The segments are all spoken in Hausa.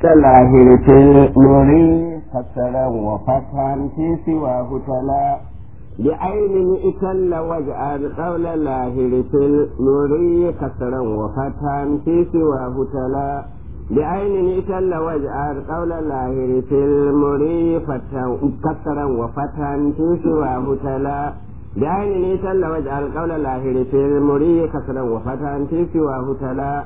كاللاهر في المري كسرا وفتحا في سواه تلا بعين اتل واجعل قول اللاهر في المري كسرا وفتحا في سواه تلا بعين اتل واجعل قول اللاهر في المري كسرا وفتحا في سواه تلا بعين اتل واجعل قول اللاهر في المري كسرا وفتحا في سواه تلا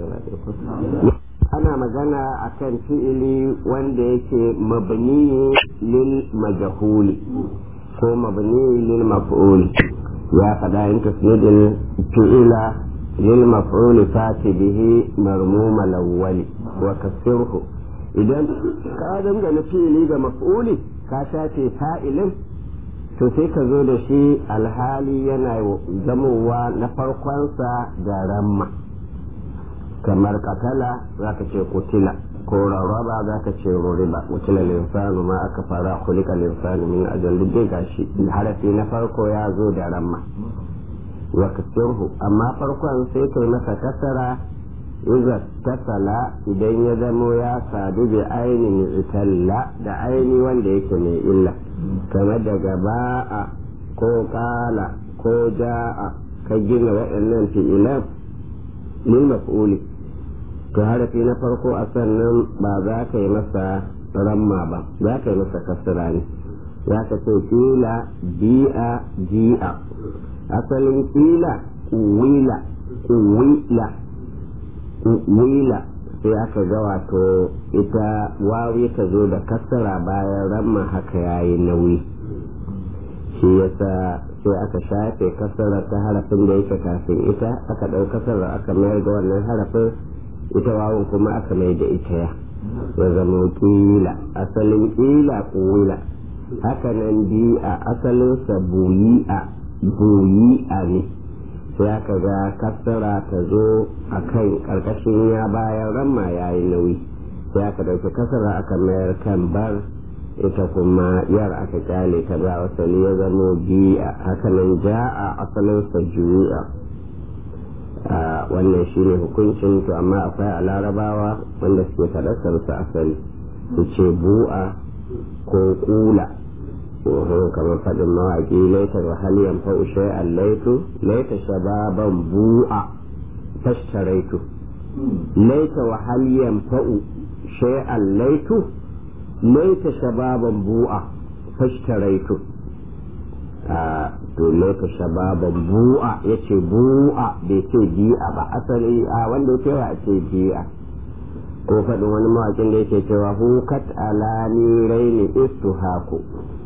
ana magana akan fi'ili wanda yake mabni lil majhuli ko mabni lil maf'ul ya faɗa in tasnidil fi'ila lil maf'ul fati bihi marmuma lawwali wa kasirhu idan ka dangana fi'ili ga maf'uli ka shafe fa'ilin to sai ka zo da shi alhali yana zamowa na farkonsa da ramma kamar katala za ka ce kutila ko rarraba za ka ce ruriba kutila linsanu ma aka fara kulika linsanu min ajal duk gashi harafi na farko ya zo da ramma wa kasirhu amma farkon sai kai masa kasara iza tasala idan ya zamo ya sadu bi ainihin italla da aini wanda yake mai illa kamar daga ba'a ko kala ko ja'a ka gina waɗannan fi'ilan lil maf'uli to harafi na farko a sannan ba za ka yi masa ramma ba za ka yi masa kasira ne za ka ce kila bi'a ji'a asalin kila wila wila wila sai aka ga wato ita wawi ta zo da kasara bayan ramma haka yayi nauyi shi yasa sai aka shafe kasarar ta harafin da yake kafin ita aka ɗau kasarar aka mayar da wannan harafin ita wawun kuma aka mai da ita ya ya zama kila asalin kila kuwila haka nan bi'a asalinsa buyi'a buyi'a ne sai aka ga kasara ta zo a kan ƙarƙashin ya bayan ramma ya yi nauyi sai aka ɗauki kasara aka mayar kan bar ita kuma yar aka kyale ta ba wasali ya zamo bi'a hakanan ja'a asalin sa ju'a wannan shine hukuncin to amma akwai a larabawa wanda suke faɗasar su asali su ce bu'a ko kula kamar faɗin mawaƙi laitar wahaliyan fa'u shay'an laitu laita shababan bu'a tashtaraitu laita wahaliyan fa'u shay'an laitu laita shababan bu'a fashtaraitu a to laita shababan bu'a yace bu'a bai ce bi'a ba asali a wanda ya cewa a ce bi'a ko faɗin wani mawakin da yake cewa hukat ala niraini istuhaku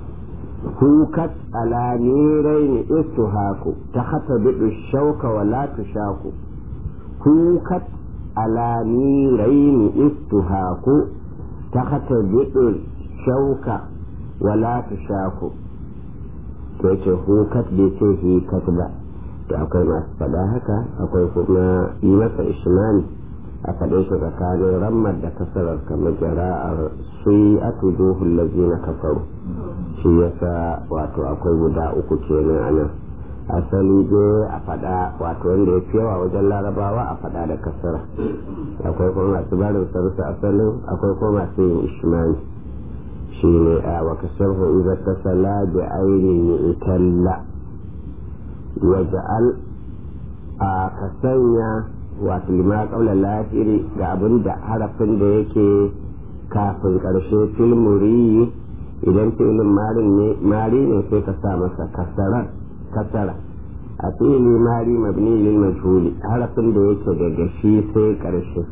hukat ala niraini istuhaku ta hata bidu shauka wa la tushaku hukat ala niraini istuhaku ta hata biɗin shauka wala ta shaku to yace hukat bai ce hikat ba to akwai masu faɗa haka akwai kuma yi masa ishmani a faɗe shi tsakanin rammar da kasarar kamar jara'ar sai a tuduhun na kafaru shi yasa wato akwai guda uku kenan a nan asali dai a faɗa wato wanda ya fi yawa wajen larabawa a faɗa da kasara akwai kuma masu barin sarsa asalin akwai kuma masu yin ishmani shi ne a wa kasar iza ta sala da ainihin italla waja'al a ka sanya wato lima kaular lafiri ga abin da harafin da yake kafin ƙarshe filmuri idan filin mari ne sai ka sa masa kasarar kasara a fili mari mabni lil majhuli harafin da yake daga shi sai karshe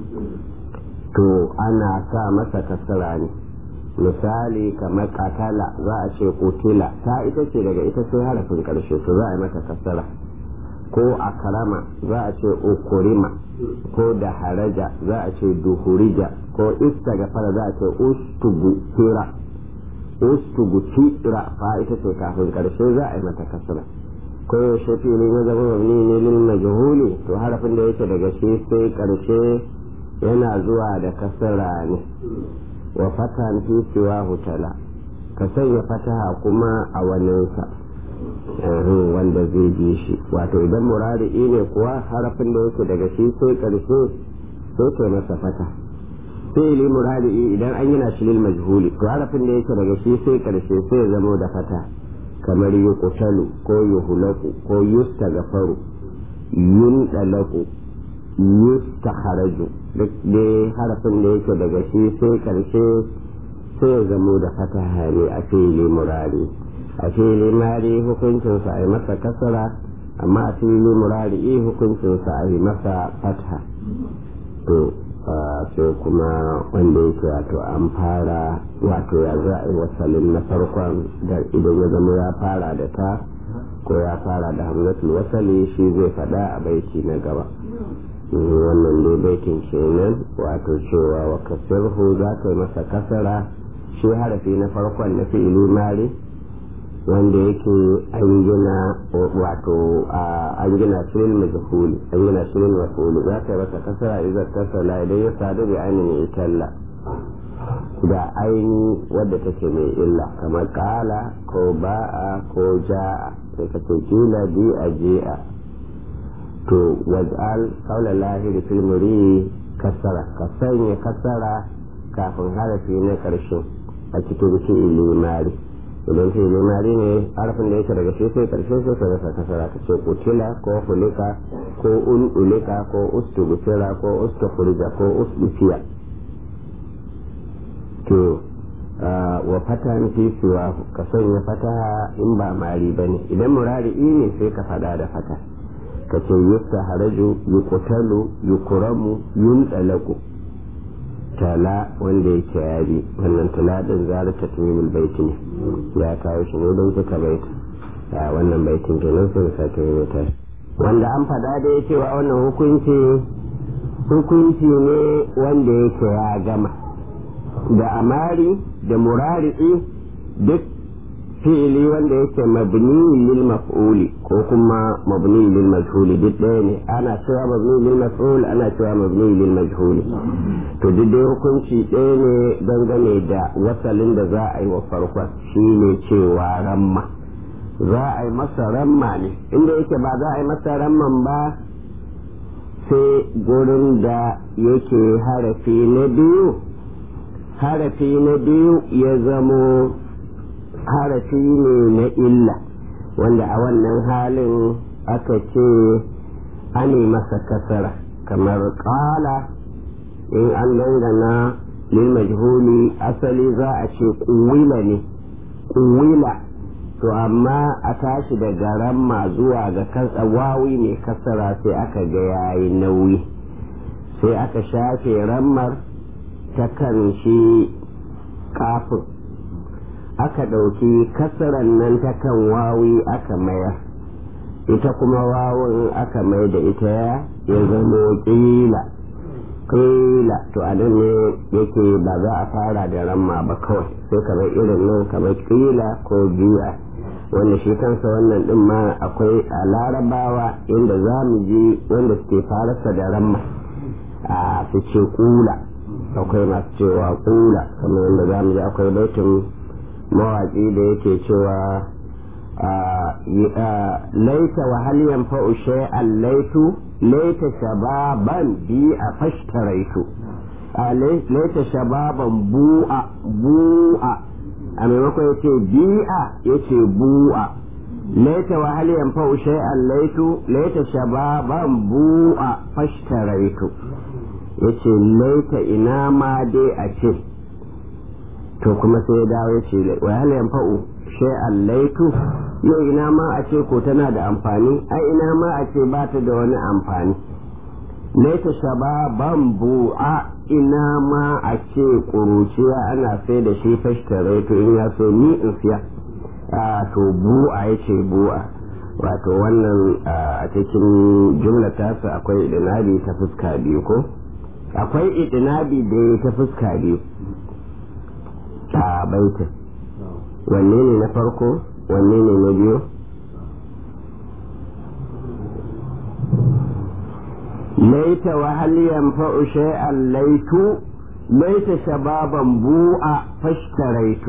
to ana sa masa kasara ne misali kamar katala za a ce kutila ta ita ce daga ita sai harafin karshe to za a yi mata kasara ko a karama za a ce ukurima ko da haraja za a ce duhurija ko istagafara za a ce ustugu tira ustugu tira fa ita ce kafin karshe za a yi mata kasara ko yaushe fili na zama mabni ne lil majhuli to harafin da yake daga shi sai karshe yana zuwa da kasara ne wa fatan fi siwa hutala ka sanya fataha kuma a waninsa wanda zai bi shi wato idan murari'i ne kuwa harafin da yake daga shi sai karshe sai kai masa fata fi'ili murari idan an gina shi lil majhuli to harafin da yake daga shi sai karshe sai ya zamo da fata kamar yuqtalu ko yuhlaku ko yustagfaru yundalaku yustakharaju duk dai harafin da yake daga shi sai karshe sai ya zamo da fata ne a fi'ili murari a fi'ili mari hukuncinsa a yi masa kasara amma a fi'ili murari hukuncinsa a yi masa fata to sai kuma wanda yake wato an fara wato ya za a yi wasalin na farkon da idan ya zama ya fara da ta ko ya fara da hamzatul wasali shi zai fada a baiti na gaba wannan dai baitin kenan wato cewa wa kasirhu za ka yi masa kasara shi harafi na farkon na fi'ili mari wanda yake an gina wato an gina shirin majhuli an gina shirin majhuli za ka yi masa kasara idan kasala idan ya sadu da ainihin italla da aini wadda take mai illa kamar kala ko ba'a ko ja'a sai ka ce kila bi a ji'a to waj'al qawla lahi fil muri kasara ka sanya kasara kafin harafi na karshe a cikin fi'ili mari idan sai limari ne harafin da yake daga shi sai karshe sai ka rasa kasara ka ce kutila ko hulika ko ululika ko ustubutira ko ustukurija ko ustufiya to wa fatan fi siwa ka sanya fataha in ba mari ba ne idan murari ne sai ka fada da fata ka ce yusta haraju yukutalu yukuramu yundalaku tala wanda yake yari wannan tala din zara ta tumimul baiti ne ya kawo shi ne don suka baita a wannan baitin kenan sun sake rubuta wanda an fada da ya cewa wannan hukunci hukunci ne wanda yake ya gama da amari da murari'i duk fi'ili wanda yake mabni lil maf'uli ko kuma mabni lil majhuli duk ɗaya ne ana cewa mabni lil maf'ul ana cewa mabni lil majhuli to duk dai hukunci ɗaya ne dangane da wasalin da za a yi wa farkon shine cewa ramma za a yi masa ramma ne inda yake ba za a yi masa ramman ba sai gurin da yake harafi na biyu harafi na biyu ya zamo harafi ne na illa wanda a wannan halin aka ce ani masa kasara kamar kala in an dangana lil majhuli asali za a ce kuwila ne kuwila to amma a tashi daga ramma zuwa ga kasa wawi mai kasara sai aka ga yayi nauyi sai aka shafe rammar ta kan shi kafin aka ɗauki kasaran nan ta kan wawi aka mayar ita kuma wawun aka mai da ita ya zama ƙila ƙila to a nan ne yake ba za a fara da ramma ba kawai sai kamar irin nan kamar ƙila ko biya wanda shi kansa wannan din ma akwai a larabawa inda za mu ji wanda suke farasa da ramma a su ce kula akwai masu cewa kula kamar yadda za mu ji akwai baitin mawaƙi da yake cewa laita wa hal yanfa'u shay'an laitu laita shababan bi a fashtaraitu laita shababan bu'a bu'a a maimakon ya ce bi'a ya ce bu'a laita wa hal yanfa'u shay'an laitu laita shababan bu'a fashtaraitu ya ce laita ina ma dai a ce to kuma sai ya dawo ya ce wa hal yanfa'u shay'an laitu yau ina ma a ce ko tana da amfani ai ina ma a ce ba ta da wani amfani laita shababan bu'a ina ma a ce ƙuruciya ana sai da shi fashtare to in ya so ni in siya a to bu'a ya ce bu'a wato wannan a cikin jumla tasa akwai idinabi ta fuska biyu ko akwai idinabi da ta fuska biyu a baitin wanne ne na farko wanne ne na biyu ليت وهل ينفع شيئا ليت ليت شبابا بوء فاشتريت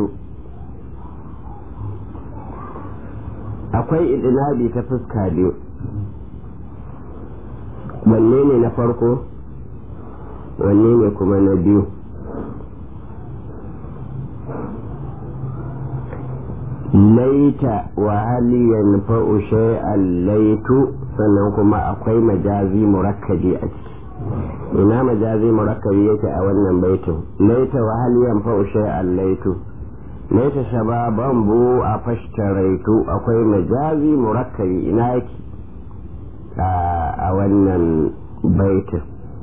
akwai idinabi ta fuska biyu wanne ne na farko wanne ne kuma na biyu laita wa hali yanfa'u shay'an laitu sannan kuma akwai majazi murakkabi a ciki ina majazi murakkabi yake a wannan baitin laita wa hali yanfa'u shay'an laitu laita shababan bu a fashtaraitu akwai majazi murakkabi ina yake a wannan baitin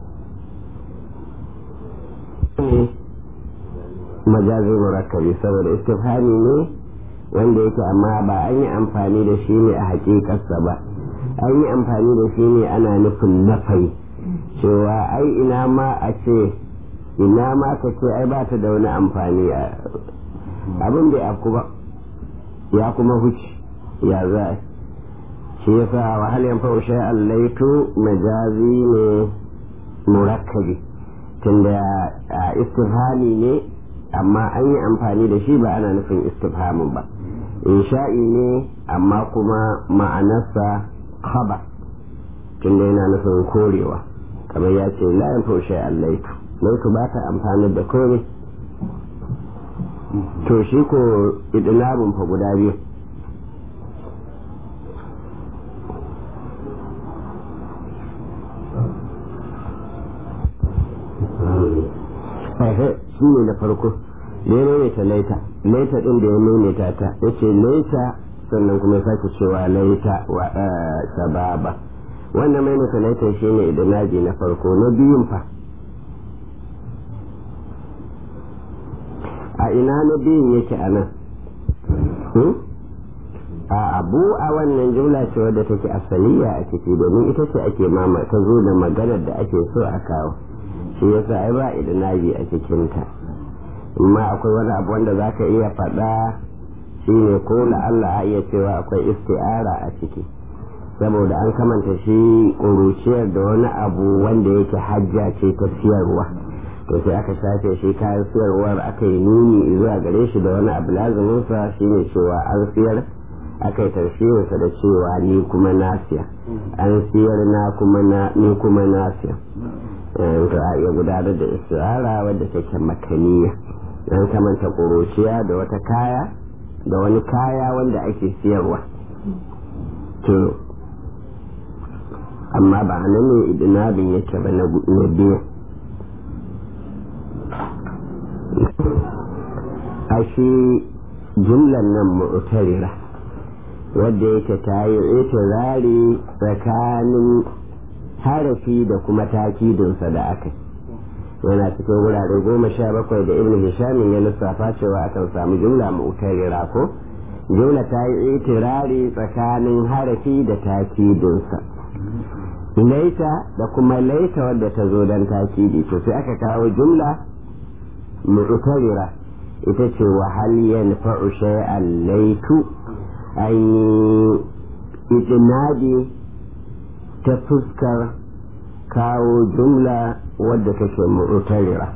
majazi murakkabi saboda istifhami ne wanda yake amma ba an yi amfani da shi ne a hakikarsa ba an yi amfani da shi ne ana nufin nafai cewa ai ina ma a ce ina ma ka ce ai ba ta da wani amfani abin da ya kuma huce ya za shi yasa wahal yanfa shay allaitu majazi ne murakkabi tunda istifhami ne amma an yi amfani da shi ba ana nufin istifhamin ba insha'i ne amma kuma ma'anarsa khaba tunda yana nufin korewa kamar ya ce la yanfa shay allaitu laitu ba ta amfani da komai to shi ko idinabin fa guda biyu shi ne na farko da ya maimaita laita laita din da ya maimaita ta ya ce laita sannan kuma ya sake cewa laita wa sababa wannan maimaita laita shi ne idinaji na farko na biyun fa a ina na biyun yake a nan a abu a wannan jumla ce wadda take asaliya a ciki domin ita ce ake mama ta zo da maganar da ake so a kawo shi yasa ai ba idinabi a cikinta amma akwai wani abu wanda za ka iya faɗa shi ne ko Allah a iya cewa akwai isti'ara a ciki saboda an kamanta shi ƙuruciyar da wani abu wanda yake hajja ce ta siyarwa to sai aka shafe shi kayan siyarwar aka yi nuni zuwa gare shi da wani abu lazuminsa shi ne cewa an siyar aka yi tarshirinsa da cewa ni kuma nasiya an siyar na kuma na ni kuma nasiya to a iya gudanar da istihara wadda take makaniya an kamanta ƙuruciya da wata kaya da wani kaya wanda ake siyarwa to amma ba nan ne idinabin yake ba na biyu a shi jumlan nan mu'tarira wadda yake ta yi itirari tsakanin harafi da kuma takidinsa da aka yana cikin wurare goma sha bakwai da ibn hishamin ya lissafa cewa akan samu jumla mu'tarira ko jumla ta yi itirari tsakanin harafi da takidinsa laita da kuma laita wadda ta zo don takidi to sai aka kawo jumla mu'tarira ita ce wa hal yanfa'u shay'an laitu an yi itinadi ta fuskar kawo jumla wadda take mu'tarira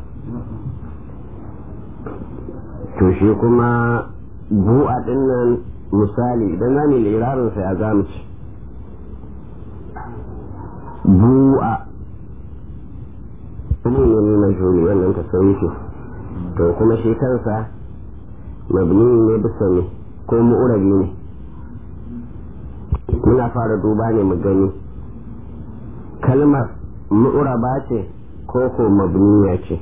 to shi kuma bu'a dinnan misali idan zamu lirarin sa ya zamu ci bu'a kuma ne na juri wannan tasawufi to kuma shi kansa mabni ne bisa ne ko mu'urabi ne muna fara duba ne mu gani kalmar mu'uraba ce ko ko mabniya ce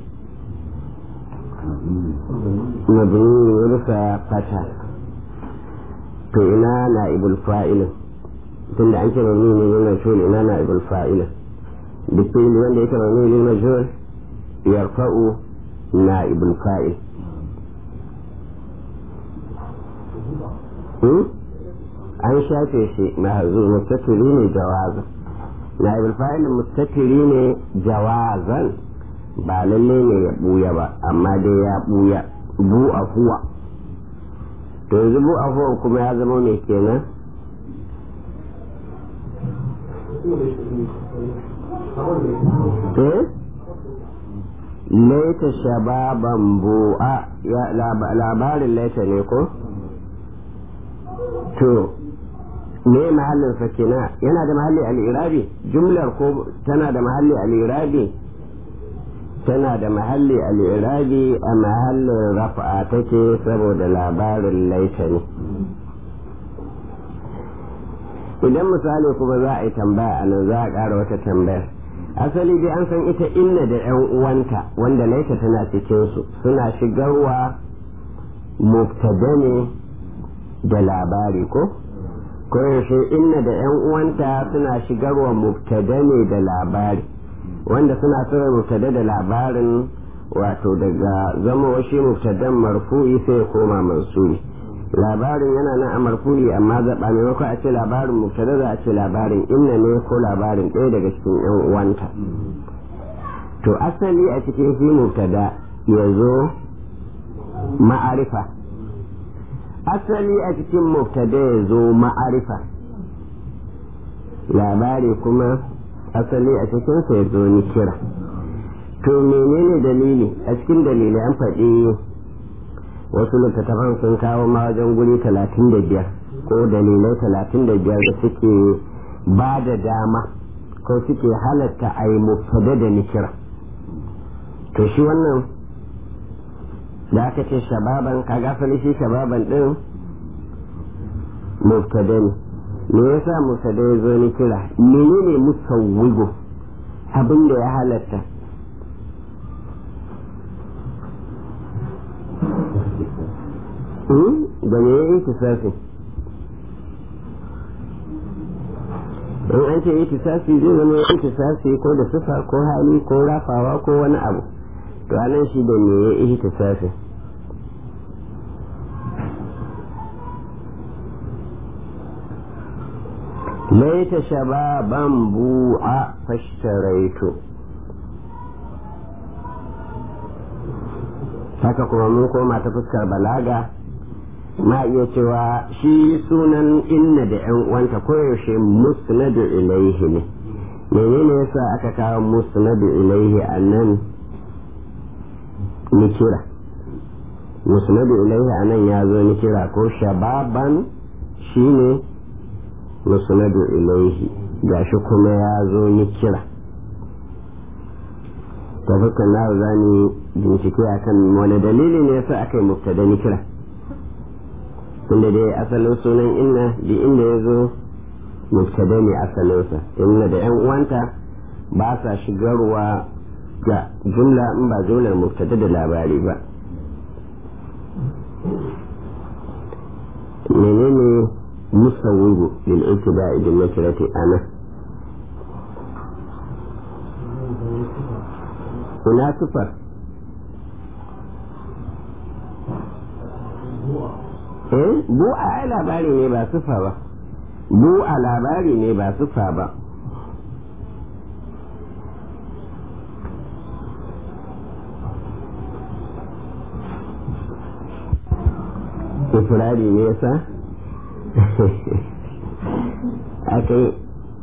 mabni ne bisa fata to ina na ibul fa'ilin tunda an ce mabni ne yin majhul ina na ibul fa'ilin duk wanda yake mabni ne yin majhul yarfa'u na ibul fa'il an shafe shi mahazu mustatiri ne jawazan na ibul fa'il mustatiri ne jawazan ba lalle ne ya buya ba amma dai ya buya bu afuwa to yanzu bu afuwa kuma ya zama mai kenan eh laita shababan bu'a labarin laita ne ko to me mahallin sakina yana da mahalli al'irabi jumlar ko tana da mahalli al'irabi tana da mahalli al'irabi a mahallin rafa'a take saboda labarin laita ne idan misali kuma za a yi tambaya a nan za a ƙara wata tambayar asali dai an san ita inna da yan uwanta wanda laita tana cikinsu suna shigarwa mubtada ne da labari ko ko yaushe inna da yan uwanta suna shigarwa mubtada ne da labari wanda suna shigar mubtada da labarin wato daga zama shi mubtadan marfu'i sai ya koma mansubi labarin yana nan a marfu'i amma zaɓa maimakon a ce labarin mubtada za a ce labarin inna ne ko labarin ɗaya daga cikin yan uwanta to asali a cikin shi mubtada ya zo ma'arifa asali a cikin mubtada ya zo ma'arifa labari kuma asali a cikinsa ya zo ni kira to menene dalili a cikin dalilai an faɗi wasu littattafan sun kawo ma wajen guri talatin da biyar ko dalilai talatin da biyar da suke ba da dama ko suke halatta a yi mubtada da nikira to shi wannan da aka ce shababan ka gafali shi shababan din mubtada ne me yasa mubtada ya zo nikira menene musawwigo abin da ya halatta da me ya itisafi in an ce itisafi zai zama itisafi ko da sufa ko hali ko rafawa ko wani abu to anan shi da me ya itisafi laita shababan bu'a fashtaraitu haka kuma mun koma ta fuskar balaga ma iya cewa shi sunan inna da yan uwanta koyaushe musnadu ilaihi ne menene yasa aka kawo musnadu ilaihi a nan nikira musnadu ilaihi a nan ya zo nikira ko shababan shine musnadu ilaihi gashi kuma ya zo nikira ta fuskar na za ni bincike akan wani dalili ne yasa aka yi mubtada nikira tunda dai asalin sunan inna da inda ya zo mubtada ne asalinsa inna da yan uwanta ba sa shigarwa ga jumla in ba jumlar mubtada da labari ba menene musawwiru lil ibtida'i bil nakirati ana ina sufar eh bu a labari ne ba sufa ba bu a labari ne ba sufa ba ifirari ne yasa aka yi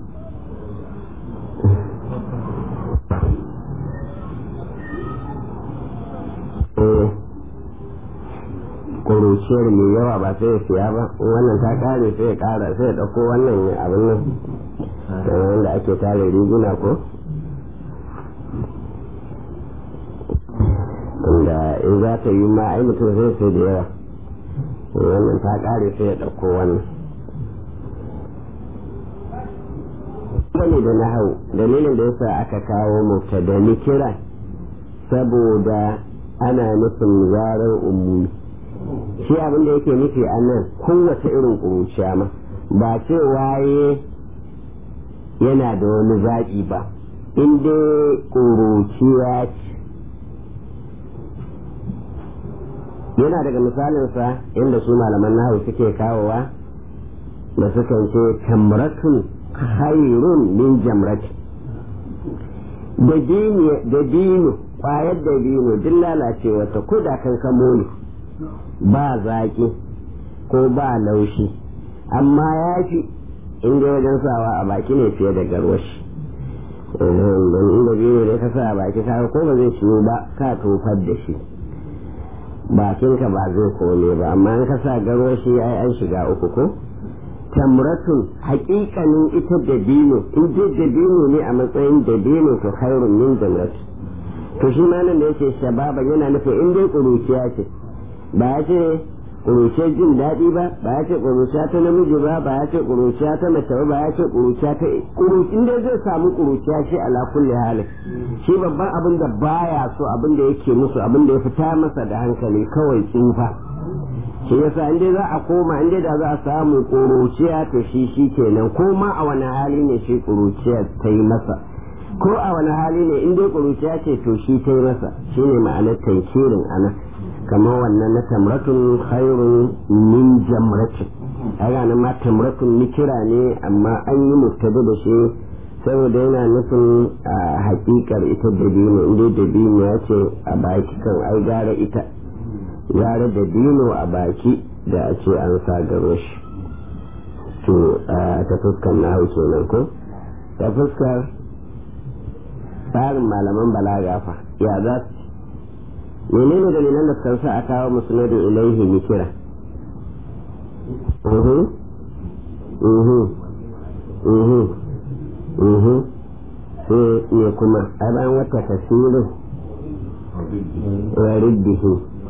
kuruciyar mai yawa ba sai ya siya ba wannan ta kare sai ya kara sai ya dauko wannan abin nan kamar da ake tare riguna ko inda in za ta yi ma ai mutum sai sai da yawa wannan ta kare sai ya dauko wannan wani da na hau dalilin da yasa aka kawo mubtada kira saboda ana nufin zarar umumi shi abin da yake nufi a nan kowace irin ƙuruciya ma ba ce waye yana da wani zaɓi ba in dai ƙuruciya ce yana daga misalinsa inda su malaman nahu suke kawowa da sukan ce tamratun khairun min jamrati da dino kwayar da dino duk lalacewa ta ko da kan kamo ne ba zaƙi ko ba laushi amma ya fi inda wajen sawa a baki ne fiye da garwashi don inda biyu ne ka sa a baki ka ko ba zai ciwo ba ka tofar da shi bakinka ba zai kone ba amma in ka sa garwashi ai an shiga uku ko tamratun hakikanin ita da dino in dai da dino ne a matsayin da dino to khairun min jamrati to shi ma nan da yake shababa yana nufin in dai kuruciya ce ba ya ce ƙuruciyar jin daɗi ba ba ya ce ƙuruciya ta namiji ba ba ya ce ƙuruciya ta mace ba ba ya ce ƙuruciya ta ƙurucin da zai samu ƙuruciya shi ala kulli halin shi babban abin da baya so abin da yake musu abin da ya fita masa da hankali kawai tsufa shi yasa in dai za a koma in dai da za a samu ƙuruciya to shi shi kenan ko ma a wani hali ne shi ƙuruciya ta yi masa ko a wani hali ne in dai ƙuruciya ce to shi ta yi masa shine ma'anar tankirin anan kamar wannan na tamratun khairun min jamratin kaga nan ma tamratun nikira ne amma an yi mubtada da shi saboda yana nufin a hakikar ita dabino inda dabino ya ce a baki kan ai gara ita gara dabino a baki da a ce an sagaro shi to ta fuskar na kenan ko ta fuskar tsarin malaman balaga fa ya za su menene dalilan da suka sa a kawo musnadu ilaihi mikira uhu uhu uhu uhu sai ne kuma a bayan wata tasirin wa riddihi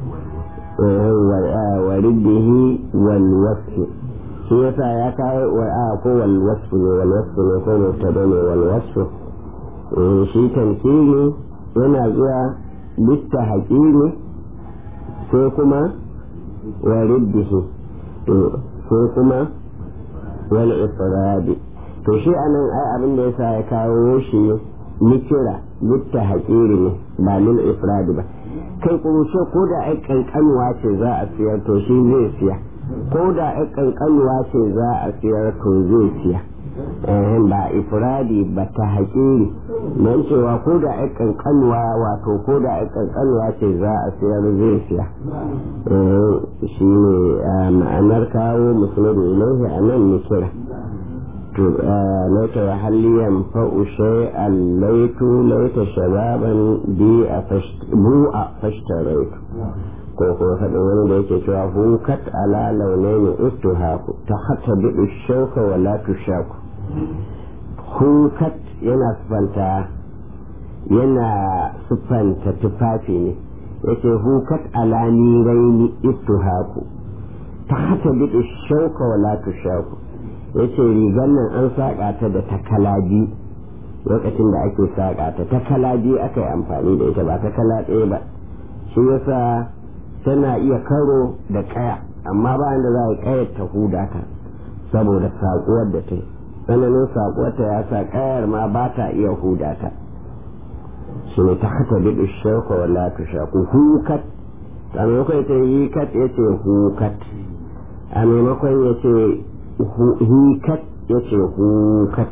wa riddihi wal wasfi shi yasa ya kawo wa a ko wal wasfi ne wal wasfi ne ko mubtada ne wal wasfi shi tamkini yana zuwa bitta haƙini sai kuma wa riddihi sai kuma wal ifradi to shi anan ai abin da yasa ya kawo shi nikira bitta haƙiri ne ba lil ifradi ba kai kurushe ko da ai kankanuwa ce za a siyar to shi zai siya ko da ai kankanuwa ce za a siyar to zai siya ba ifradi ba ta haƙiri don cewa ko da ai kankanuwa wato ko da ai kankanuwa ce za a siyar zai siya shi ne ma'anar kawo musulmi ilaihi a nan nikira to laita wa halliyan fa'u shay'an laitu laita shababan bi a bu'a fashtaraitu ko kuma faɗin wani da yake cewa hukat ala launaini ustuhaku ta hata bi shauka wa la tushaku hukat yana sufanta yana sufanta tufafi ne yake hukat ala niraini ustuhaku ta hata bi shauka wa la tushaku yace rigar nan an saƙa ta da takalaji lokacin da ake saƙa ta takalaji aka yi amfani da ita ba takala ɗaya ba shi yasa tana iya karo da kaya amma ba da za a kayar ta huda ta saboda saƙuwar da ta yi tsananin saƙuwar ta ya sa kayar ma ba ta iya huda ta shi ne ta hata bi shauka wala ta shaku hukat a maimakon ta yi kat ya ce hukat a maimakon ya ce hikat ya ce hukat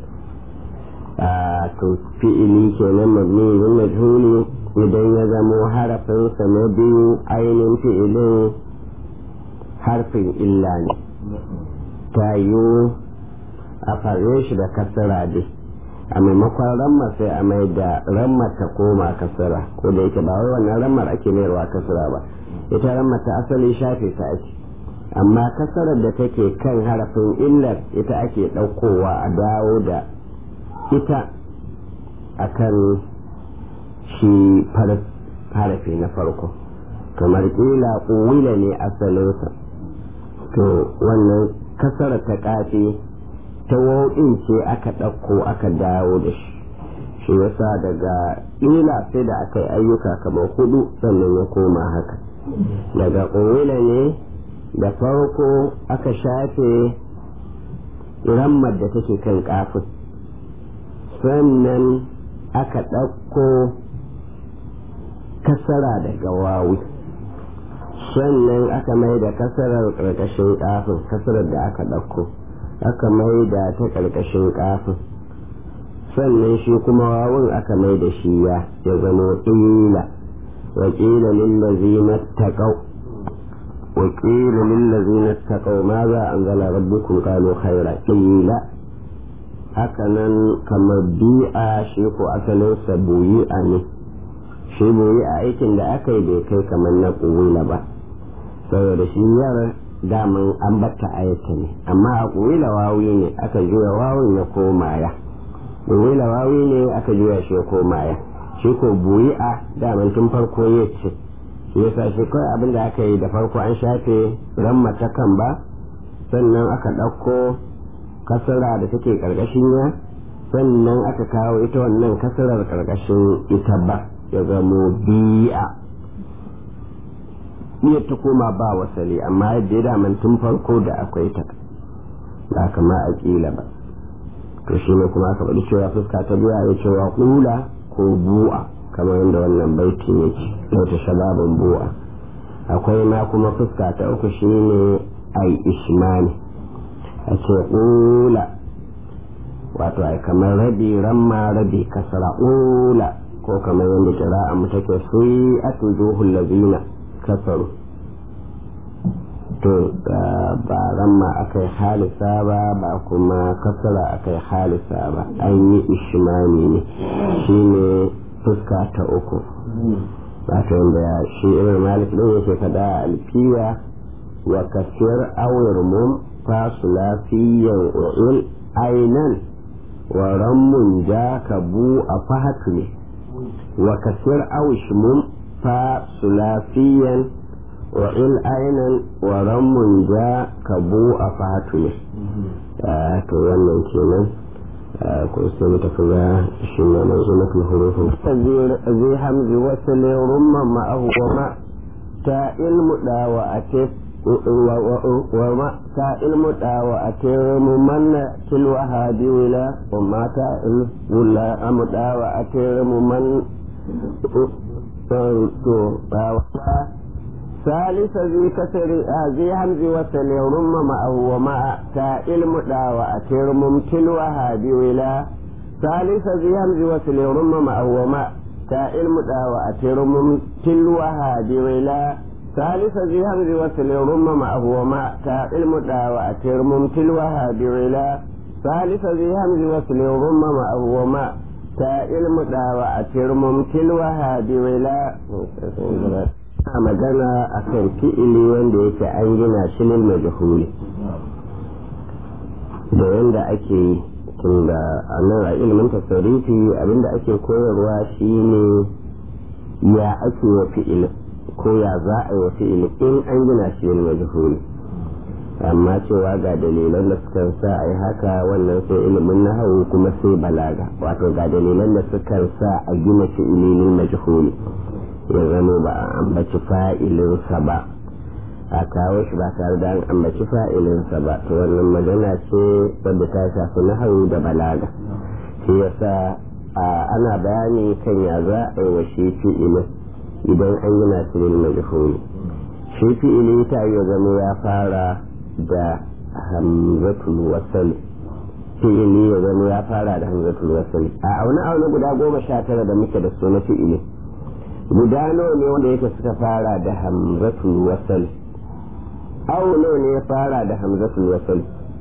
a to fi'ili kenan mabni yin majhuli idan ya zamo harafinsa na biyu ainihin fi'ilin harfin illa ne ta yiwu a fare shi da kasara dai a maimakon ramma sai a mai da ramma ta koma kasara ko da yake ba wai wannan rammar ake mayarwa kasara ba ita ramma ta asali shafe ta ake amma kasarar da take kan harafin illar ita ake ɗaukowa a dawo da ita akan shi harafi na farko kamar kila ƙuwila ne asalinsa to wannan kasara ta ƙafi ta wau'in ce aka ɗauko aka dawo da shi shi yasa daga ƙila sai da aka yi ayyuka kamar hudu sannan ya koma haka daga ƙuwila ne da farko aka shafe rammar da take kan kafin sannan aka ɗauko kasara daga wawi sannan aka mai da kasarar ƙarƙashin kafin kasarar da aka ɗauko aka mai da ta ƙarƙashin kafin sannan shi kuma wawun aka mai da shi ya ya zama ƙila wakila lillazina taqaw وقيل للذين اتقوا ماذا أنزل ربكم قالوا خيرا قيل hakanan kamar bi'a shi ko asalinsa buyi'a ne shi buyi'a aikin da aka yi bai kai kamar na ƙuwila ba saboda shi yar daman an batta ayata ne amma a ƙuwila wawi ne aka juya wawin ya koma ya ƙuwila wawi ne aka juya shi ya koma ya shi ko buyi'a daman tun farko ya ce shi yasa shi kawai abin da aka yi da farko an shafe ramma ta kan ba sannan aka ɗauko kasara da take ƙarƙashin ya sannan aka kawo ita wannan kasarar ƙarƙashin ita ba ya zamo bi'a iya ta koma ba wasali amma yadda ya daman tun farko da akwai ta ba kama a ƙila ba to shi ne kuma aka faɗi cewa fuska ta biya ya cewa ƙula ko bu'a kamar yadda wannan baitin yake wata shababin bu'a akwai ma kuma fuska ta uku shi ne ai ishmani a ce ƙula wato ai kamar rabi ramma rabi kasara ƙula ko kamar yadda kira'a mu take sai a tujuhul lazina kasaru to ba ramma aka yi halisa ba ba kuma kasara aka yi halisa ba an yi ishimani ne shi ne fuska ta uku wato yadda shi irin malik ɗin yake faɗa a alfiya wa kasir awar mum fasu lafiyan o'il ainan wa rammun ja ka bu a fahatu ne wa kasir awish mum fasu lafiyan wa'il ainan wa rammun ja ka bu a fatu ne to wannan kenan ko sai mu tafi ga shi ne mai zuwa kan hurufin zai hamzi wasu ne rumma ma'ahu wa ma ta ilmu da wa a te wa ma ta ilmu da wa a te mu manna tilwa hadi wila wa ma ta ilmu amu da wa a te mu man to ba ثالث ذي كسر ذي همز وسل رم معه ومع تاء المدى وأتر ممتل وهادي ولا ثالث ذي همز وسل رم معه ومع تاء المدى وأتر ممتل وهادي ولا ثالث ذي همز وسل رم معه ومع تاء المدى وأتر ممتل وهادي ولا ثالث ذي همز وسل رم معه ومع تاء المدى وأتر ممتل وهادي ولا a magana a kan fi'ili wanda yake an gina shi lil majhuli da yanda ake yi tun da a nan a ilimin tasarifi abinda ake koyarwa shine ya ake wa fi'ili ko ya za a yi wa fi'ili in an gina shi lil majhuli amma cewa ga dalilan da suka sa a yi haka wannan sai ilimin nahawu kuma sai balaga wato ga dalilan da suka sa a gina fi'ili lil majhuli ya zama ba a ambaci fa'ilinsa ba a kawo shi ba tare da an ambaci fa'ilinsa ba to wannan magana ce wadda ta shafi nahawu da balaga shi yasa ana bayani kan ya za a yi wa shi fi'ilin idan an yi nasirin majhuli shi fi'ili ta yi zama ya fara da hamzatul wasali fi'ili ya zama ya fara da hamzatul wasali a aune aune guda goma sha tara da muke da su na fi'ili guda nawa ne wanda yake suka fara da hamzatul wasal aw nawa ne ya fara da hamzatul wasal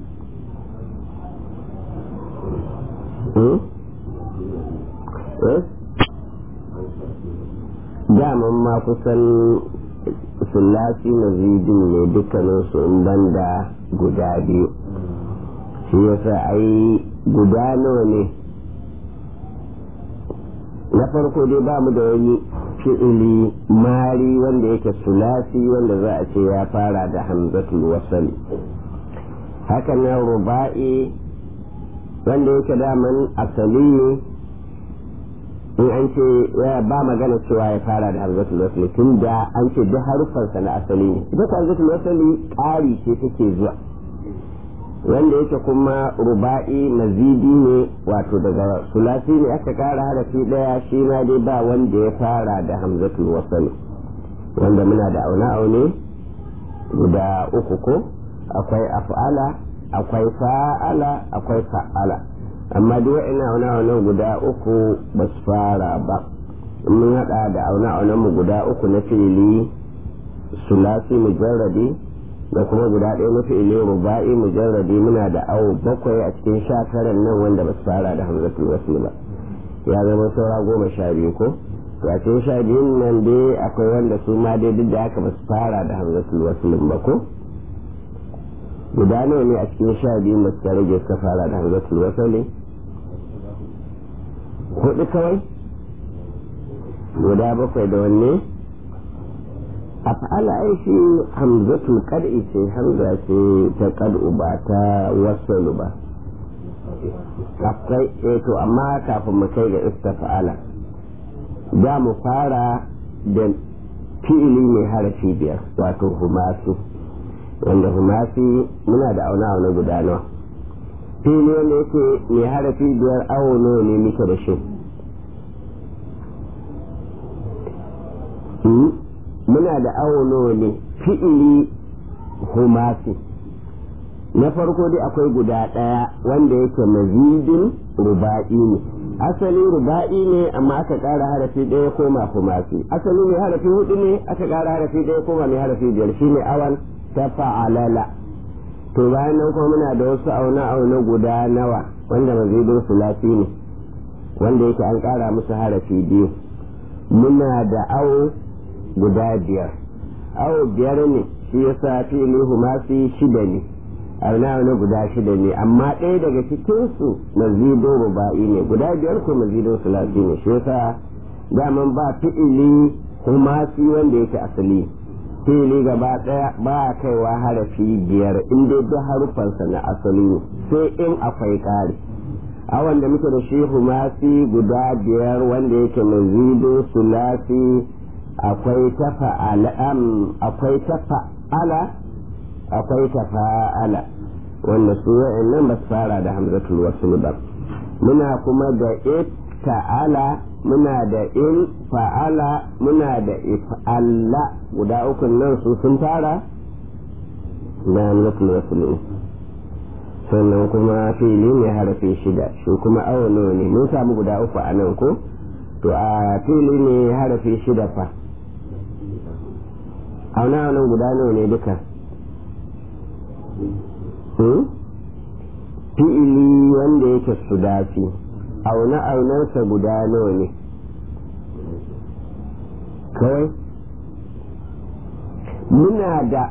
daman ma kusan sulasi na zidin ne dukkanin su in banda guda biyu shi yasa ai guda nawa ne na farko dai ba mu da wani fi'ili mari wanda yake sulasi wanda za a ce ya fara da hamzatul wasali haka nan ruba'i wanda yake daman asali ne in an ce ba magana cewa ya fara da hamzatul wasali tun da an ce duk haruffansa na asali ne ita hamzatul wasali ƙari ce take zuwa wanda yake kuma ruba'i mazidi ne wato daga sulasi ne aka kara harafi daya shi ma dai ba wanda ya fara da hamzatul wasali wanda muna da aune aune guda uku ko akwai af'ala akwai fa'ala akwai fa'ala amma duk wa'ina aune aune guda uku ba su fara ba mun hada da aune aunen mu guda uku na fili sulasi mujarradi da kuma guda ɗaya na fi'ili ruba'i mujarradi muna da awo bakwai a cikin sha taran nan wanda ba su fara da hamzatul wasl ba ya zama saura goma sha biyu ko to a cikin sha biyun nan dai akwai wanda su ma dai duk da haka ba su fara da hamzatul wasl ba ko guda nawa ne a cikin sha biyun da suka rage suka fara da hamzatul wasl hudu kawai guda bakwai da wanne af'ala ai shi hamzatul qad'i ce hamza ce ta qad'u ba ta wasalu ba akwai eh to amma kafin mu kai ga istafa'ala za mu fara da fi'ili mai harafi biyar wato humasi wanda humasi muna da auna auna guda nawa fili wanda yake mai harafi biyar awo nawa ne muke da shi muna da awo nawa ne fi'ili humasi na farko dai akwai guda ɗaya wanda yake mazidin ruba'i ne asali ruba'i ne amma aka ƙara harafi ɗaya koma humasi asali mai harafi hudu ne aka ƙara harafi ɗaya koma mai harafi biyar shine awan ta fa'alala to bayan nan kuma muna da wasu auna auna guda nawa wanda mazidin sulasi ne wanda yake an ƙara musu harafi biyu muna da awo guda biyar awo biyar ne shi yasa fili humasi shida ne auna auna guda shida ne amma ɗaya daga cikinsu mazido ruba'i ne guda biyar ko mazido sulasi ne shi yasa daman ba fi'ili humasi wanda yake asali fili gaba daya ba kaiwa harafi biyar in dai duk harufansa na asali ne sai in akwai ƙari a wanda muke da shi humasi guda biyar wanda yake mazido sulasi akwai tafa'ala akwai tafa'ala akwai tafa'ala wanda su nan ba su fara da hamzatul wasl ba muna kuma da ta'ala muna da in fa'ala muna da if'alla guda uku nan su sun fara da hamzatul wasl sannan kuma fili ne harafi shida shi kuma awono ne mun samu guda uku a nan ko to a fili ne harafi shida fa auna nan guda nawa ne duka fi'ili wanda yake sudasi auna aunarsa guda nawa ne kawai muna da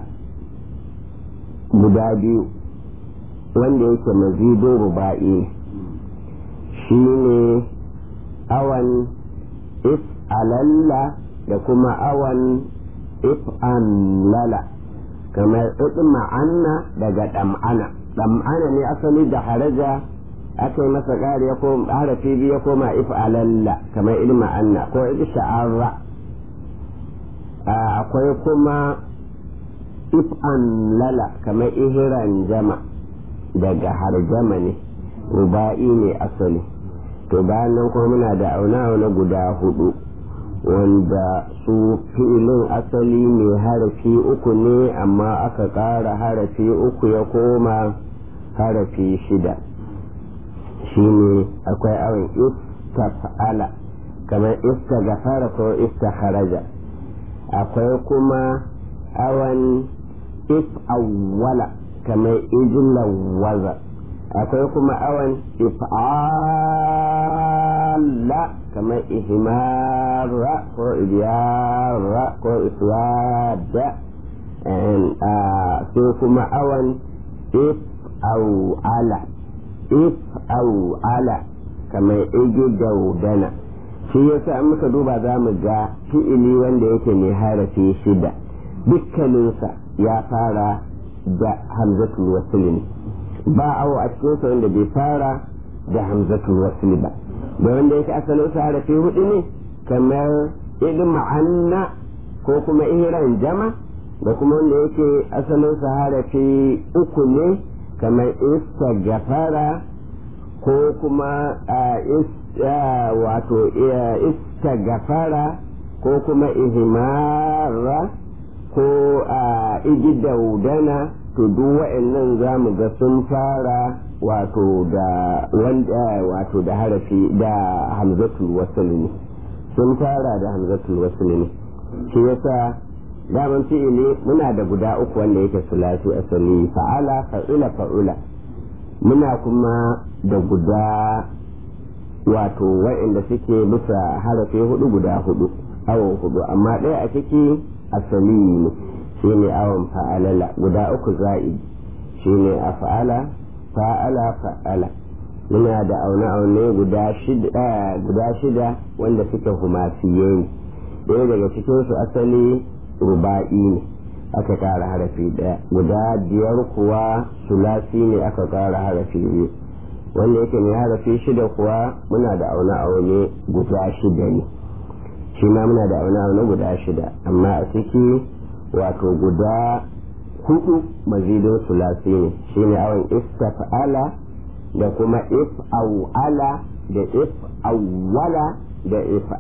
guda biyu wanda yake mazido ruba'i shi ne awan if alalla da kuma awan if lala kamar ma'anna daga ɗam'ana ɗam'ana ne asali da haraja aka yi masa ƙari ya koma harafi biyu ya koma if alalla kamar ilma anna ko if sha'arra akwai kuma if lala kamar ihiran jama daga harjama ne ruba'i ne asali to bayan nan kuma muna da auna-auna guda hudu wanda su fi'ilin asali mai harafi uku ne amma aka ƙara harafi uku ya koma harafi shida shine akwai awon istafa'ala kamar ista gafara ko ista haraja akwai kuma awan if awwala kamar ijlawaza akwai kuma awan if'ala kamar ihmara ko idiyara ko iswada sai kuma awan if awala if awala kamar igi daudana shi yasa an muka duba za mu ga fi'ili wanda yake mai harafi shida dukkaninsa ya fara da hamzatul wasl ne ba awo a cikinsa wanda bai fara da hamzatul wasl ba da wanda yake asalin sa harafi hudu ne kamar idin ma'anna ko kuma iran jama da kuma wanda yake asalin sa harafi uku ne kamar istaghfara ko kuma wato istaghfara ko kuma ihmara ko igidaudana to duk wa'annan za mu ga sun fara wato da wanda wato da harafi da hamzatul wasl ne sun fara da hamzatul wasl ne shi yasa daman fi'ili muna da guda uku wanda yake sulasi asali fa'ala fa'ila fa'ula muna kuma da guda wato wa'inda suke bisa harafi hudu guda hudu awon hudu amma ɗaya a ciki asali ne shine awon fa'alala guda uku za'i shine a fa'ala fa'ala fa'ala muna da aune-aune guda shida wanda suke humasiye ne ɗaya daga cikinsu asali ruba'i ne aka ƙara harafi ɗaya guda biyar kuwa sulasi ne aka ƙara harafi biyu wanda yake mai harafi shida kuwa muna da aune aune guda shida ne shi ma muna da aune aune guda shida amma a ciki wato guda hudu mazidin sulasi ne shine awon istafa'ala da kuma if'awala da if'awwala da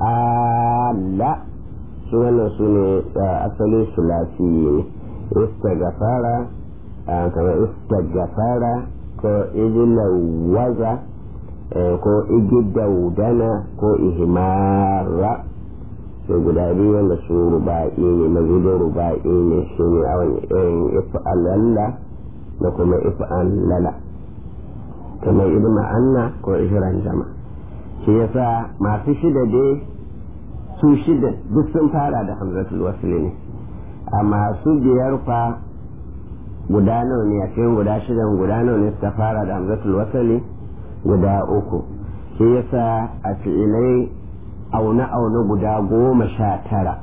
if'ala su wannan su ne asalin sulasi ne istagafara kamar istagafara ko ijilawaza ko igidaudana ko ihimara sai guda biyu wanda su ruba'i ne mazidin ruba'i ne shi ne awon if'alalla da kuma if'allala kamar ibn anna ko ihran jama shi yasa masu shida dai su shida duk sun fara da hamzatul wasli ne a masu biyar fa guda nawa ne a cikin guda shidan guda nawa ne suka fara da hamzatul wasli guda uku shi yasa a fi'ilai aune-aune guda goma sha tara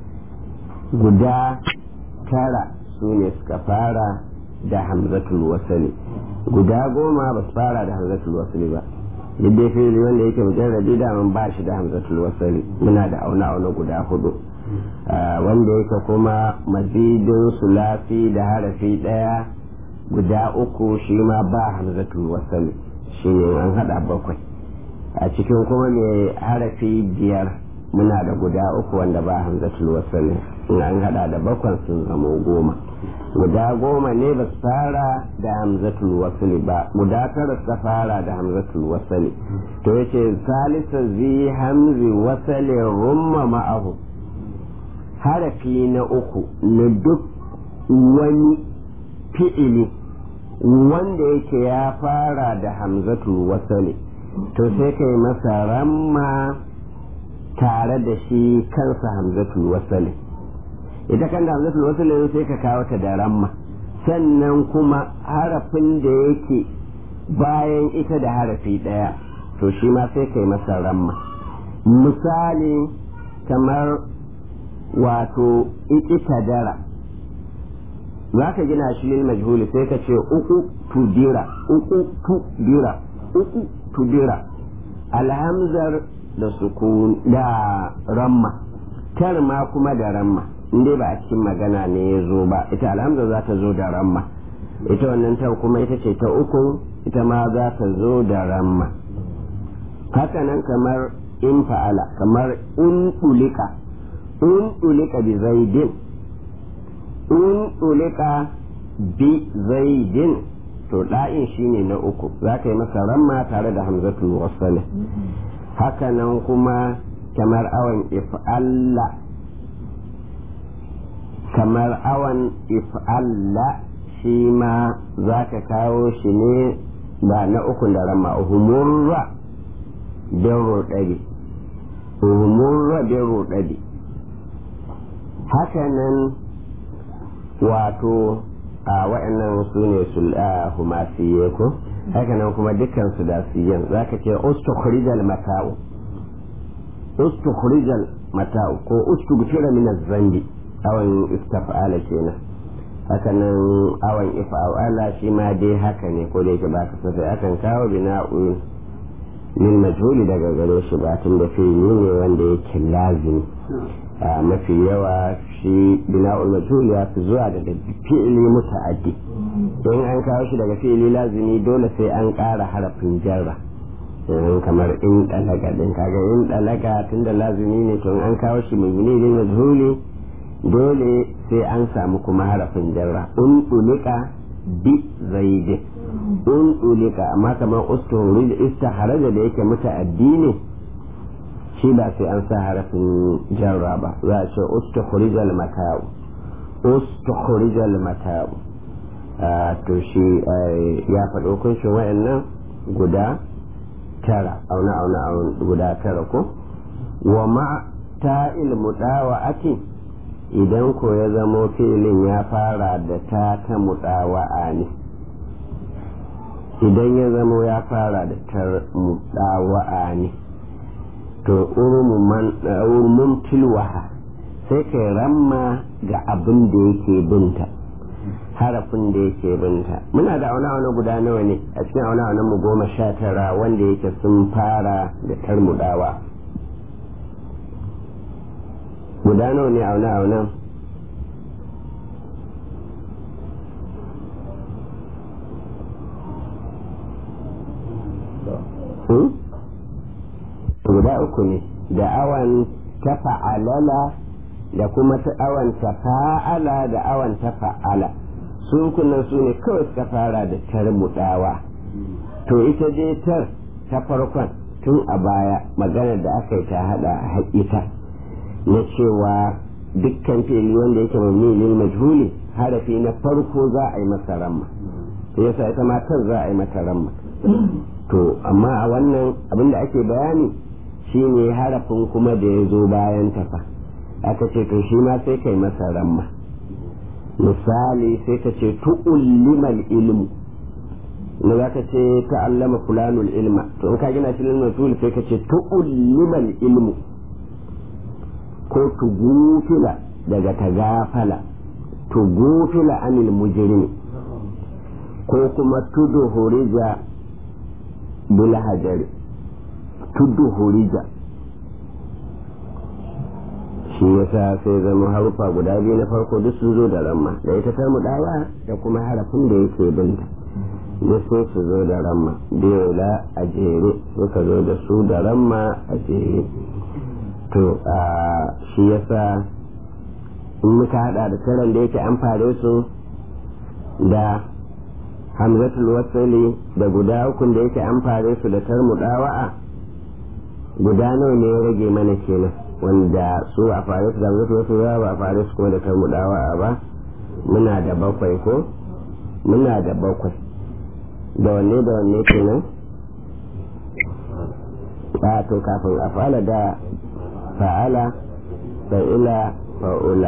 guda tara su ne suka fara da hamzatul wasali guda goma ba su fara da hamzatul wasali ba yadda fili wanda yake mujarrabi da man ba shi da hamzatul wasali muna da aune-aune guda hudu wanda yake kuma mazidin sulafi da harafi daya guda uku shi ma ba hamzatul wasali shi ne an hada bakwai a cikin kuma mai harafi biyar muna da guda uku wanda ba hamzatul wasali in an hada da bakwan sun zamo goma guda goma ne ba su fara da hamzatul wasali ba guda tara su fara da hamzatul wasali to yace salisa zi hamzi wasali rumma ma'ahu harafi na uku na duk wani fi'ili wanda yake ya fara da hamzatul wasali to sai kai masa ramma tare da shi kansa hamzatul wasali ita kan da hamzatul wasali sai ka kawo ta da ramma sannan kuma harafin da yake bayan ita da harafi ɗaya to shi ma sai kai masa ramma misali kamar wato dara za ka gina shi lil majhuli sai ka ce uku tudira uku tudira uku tudira alhamzar da sukun da ramma tar ma kuma da ramma inda ba a cikin magana ne ya zo ba ita alhamza za ta zo da ramma ita wannan tar kuma ita ce ta uku ita ma za ta zo da ramma hakanan kamar in fa'ala kamar un ulika un ulika bi zaidin un ulika bi zaidin to da'in shine na uku za ka yi masa ramma tare da hamzatul wasali hakanan kuma kamar awan if'alla kamar awan if'alla shi ma za ka kawo shi ne ba na uku da ramma humurra bin roɗari humurra bin roɗari hakanan wato a waɗannan su ne humasiye ko hakanan kuma dukkan su da siyan za ka ce ustukhrijal mata'u ustukhrijal mata'u ko ustughfira min az-zambi awan istaf'ala kenan hakanan awan ifa'ala shi ma dai haka ne ko da yake ba ka sai akan kawo bina'u min majhuli daga gare shi ba tun da fi'ili ne wanda yake lazimi mafi yawa shi bina'ul majhul ya fi zuwa daga fi'ili muta'addi in an kawo shi daga fi'ili lazimi dole sai an ƙara harafin jarra kamar in dalaga din kaga in dalaga tunda lazimi ne to an kawo shi mabni lil majhuli dole sai an samu kuma harafin jarra un ulika bi zaidin un ulika amma kamar ustuhurij istiharaja da yake muta'addi ne shi ba sai an sa harafin jarra ba za a ce ustuhurijal mata'u ustuhurijal mata'u to shi ya faɗo kunshin wa'annan guda tara auna auna guda tara ko wa ma ta'il mudawa'ati idan ko ya zamo filin ya fara da ta ta mudawa'a ne idan ya zamo ya fara da ta mudawa'a ne to urmun tilwaha sai kai ramma ga abin da yake binta harafin da yake binta muna da auna auna guda nawa ne a cikin auna auna mu goma sha tara wanda yake sun fara da tarmudawa guda nawa ne auna auna guda uku ne da awan ta fa'alala da kuma ta awan ta fa'ala da awan ta fa'ala su kunan su ne kawai suka fara da tarmudawa to ita dai tar ta farkon tun a baya maganar da aka yi ta hada haƙita na cewa dukkan fili wanda yake mamilin majhuli harafi na farko za a yi masa ramma yasa ita matar za a yi mata ramma to amma a wannan abin da ake bayani shine harafin kuma da ya zo bayan tafa aka ce to shi ma sai kai masa ramma misali sai ka ce tu'ullimal ilmu na za ka ce ta'allama fulanul ilma to in ka gina shi ilmin tul sai ka ce tu'ullimal ilmu ko tugufila daga tagafala tugufila anil mujrim ko kuma tudu hurija bil hajari tudu hurija shi yasa sai zama harufa guda biyu na farko duk sun zo da ramma da ita ta mudawa da kuma harafin da yake binta duk sun su zo da ramma biyola a jere suka zo da su da ramma a jere to shi yasa in muka hada da taron da yake an fare su da hamzatul wasali da guda ukun da yake an fare su da tarmudawa'a guda nawa ne ya rage mana kenan wanda su a fare su da hamzatul wasali ba a fare su kuma da tarmudawa'a ba muna da bakwai ko muna da bakwai da wanne da wanne kenan a to kafin a fara da fa'ala fa'ila fa'ula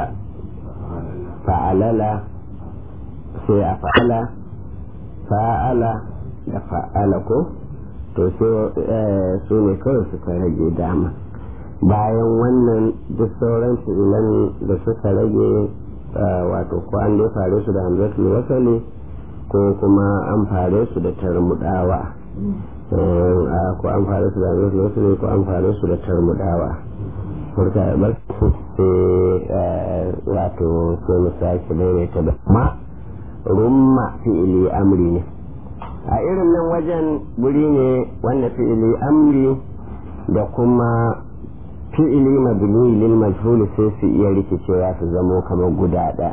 fa'alala sai a fa'ala fa'ala da fa'ala ko to sai su ne kawai suka rage dama bayan wannan duk sauran fi'ilan da suka rage wato ko an dai fare su da hamzatul wasali ko kuma an fare su da tarmudawa ko an fare su da hamzatul wasali ko an fare su da tarmudawa furta bar sai wato sai mu sake daidaita da ma rumma fi'ili amri ne a irin nan wajen guri ne wanda fi'ili amri da kuma fi'ili mabni lil majhul sai su iya rikicewa su zamo kamar guda ɗaya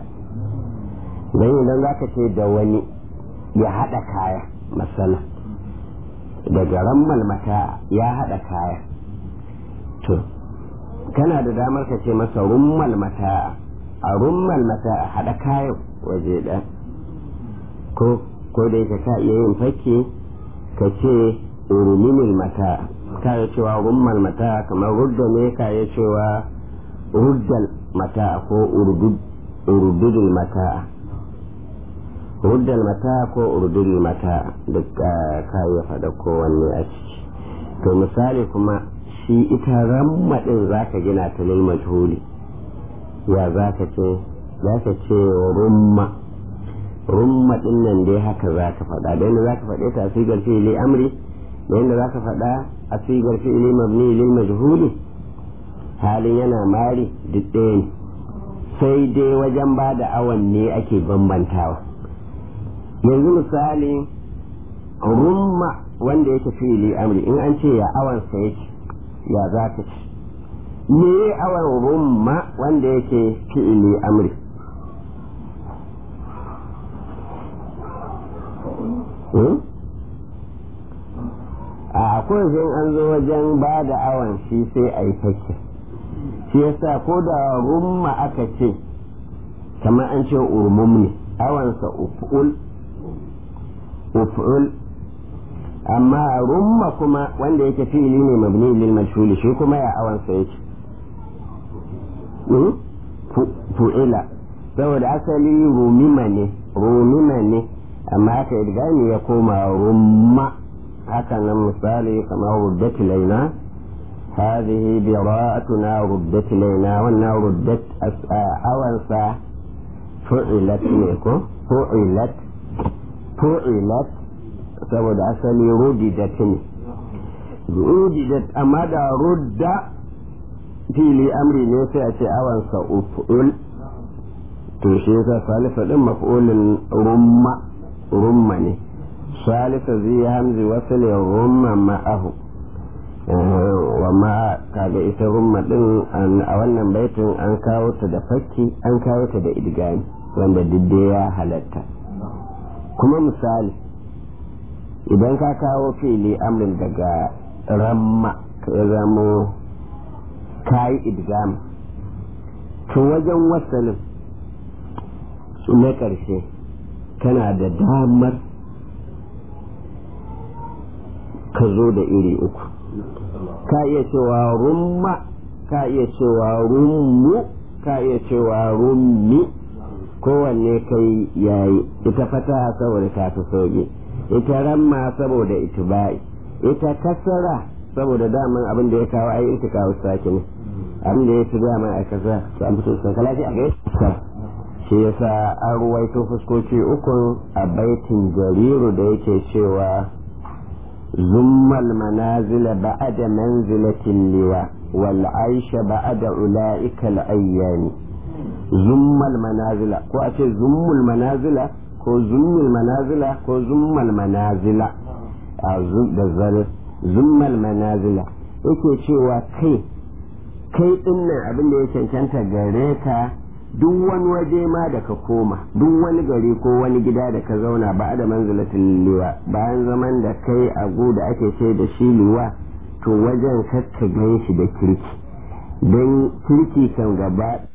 don idan za ka ce da wani ya haɗa kaya masana daga rammal mata ya haɗa kaya to kana da damar ka ce masa rummal mata a rummal mata a haɗa kayan waje ɗaya ko ko da yake ka iya yin fakke ka ce uruminil mata ka yi cewa rummal mata kamar rudda ne ka yi cewa ruddal mata ko urdudul mata ruddal mata ko urdudul mata duk ka yi faɗa kowanne a ciki to misali kuma shi ita rammadin za ka gina ta lil majhuli ya za ka ce za ka ce rumma rumma din nan dai haka za ka faɗa da yadda za ka faɗe ta a sigar fi'ili amri da yadda za ka faɗa a sigar fi'ili mabni lil majhuli halin yana mari duk ɗaya ne sai dai wajen ba da awan ne ake bambantawa yanzu misali rumma wanda yake fi'ili amri in an ce ya awan sa yake ya za ka ci me awan rumma wanda yake fi'ili amri a akwai an zo wajen ba da awon shi sai a yi fakke shi yasa ko da rumma aka ce kamar an ce urmum ne awansa uf'ul uf'ul amma rumma kuma wanda yake fi'ili ne mabni lil majhul shi kuma ya awansa yake fu'ila saboda asali rumima ne rumima ne amma aka idgami ya koma rumma haka nan misali kamar ruddat laina هذه براءتنا ردت إلينا وأنها ردت أوانسا فعلت ميكو فعلت فعلت saboda asali rudidat ne rudidat amma da rudda fili amri ne sai a ce awansa uf'ul to shi yasa salisa din maf'ulin rumma rumma ne salisa zai hamzi wasu ne rumma ma'ahu wa ma kaga ita rumma din a wannan baitin an kawo ta da fakki an kawo ta da idgami wanda didde ya halatta kuma misali idan ka kawo fili amrin daga ramma ya zamo kayi idgami to wajen wasanin na ƙarshe kana da damar ka zo da iri uku ka iya cewa rumma ka iya cewa rummu ka iya cewa rummi kowanne kai yayi ita fata saboda ta fi sauki ita ramma saboda itibai ita kasara saboda daman abin da ya kawo ai ita kawo sake ne abin da ya fi dama a kasa su an fito sun kalafi a gaisa shi yasa an ruwaito fuskoki ukun a baitin jariru da yake cewa zummal manazila ba'ada manzilatin liwa wal aisha ba'ada ula'ika al-ayyani zummal manazila ko a ce zummul manazila ko zummul manazila ko zummal manazila a da zare zummal manazila yake cewa kai kai dinnan abin da ya cancanta gare ka duk wani waje ma da ka koma duk wani gari ko wani gida da ka zauna ba da manzilatin liwa bayan zaman da kai a da ake ce da shi liwa to wajen kakka gan shi da kirki don kirki kan gaba